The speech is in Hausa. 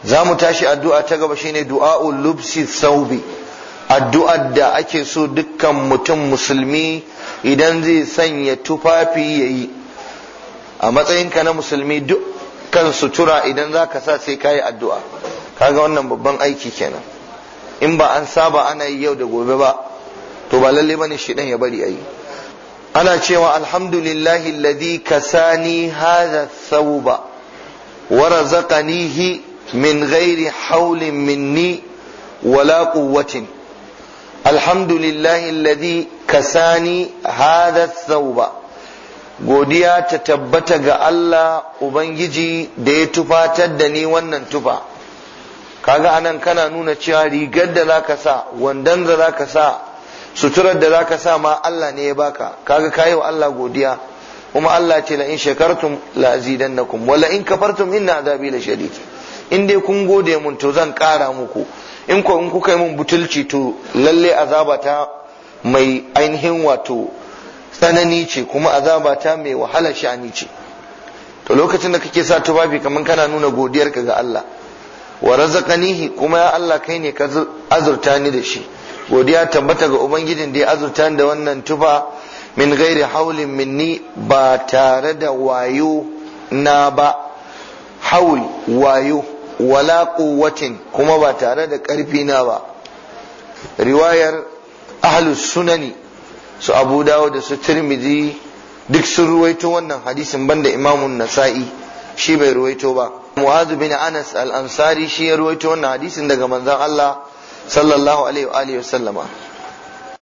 za mu tashi addu'a ta gaba shine du'a'ul lubsi thawbi addu'ar da ake so dukkan mutum musulmi idan zai sanya tufafi yayi a matsayinka na musulmi dukkan sutura idan za ka sa sai ka yi addu'a kaga wannan babban aiki kenan in ba an saba ana yi yau da gobe ba to ba lalle bane shi ya bari ayi ana cewa alhamdulillahi alladhi kasani hadha thawba wa razaqanihi min ghairi hawlin minni wala quwwatin alhamdulillahi alladhi kasani hadha thawba godiya ta tabbata ga Allah ubangiji da ya tufatar da ni wannan tufa kaga anan kana nuna cewa rigar da zaka sa wandan da zaka sa suturar da zaka sa ma Allah ne ya baka kaga kayi wa Allah godiya kuma Allah ce la in shakartum la azidannakum wa la in kafartum inna azabi la shadid in dai kun gode mun to zan kara muku in ko in kuka yi mun butulci to lalle azaba ta mai ainihin wato tsanani ce kuma azaba ta mai wahala sha'ani ce to lokacin da kake sa tufafi kamar kana nuna godiyarka ga Allah wa razaqanihi kuma ya Allah kai ne ka azurta ni da shi godiya tabbata ga ubangijin da ya azurta da wannan tufa min gairi haulin minni ba tare da wayo na ba haul wayo wala quwwatin kuma ba tare da karfi na ba riwayar ahlus sunani su abu dawo da su tirmidhi duk sun ruwaito wannan hadisin banda imamun nasa'i shi bai ruwaito ba mu'adh bin anas al-ansari shi ya ruwaito wannan hadisin daga manzon Allah sallallahu alaihi wa alihi wasallama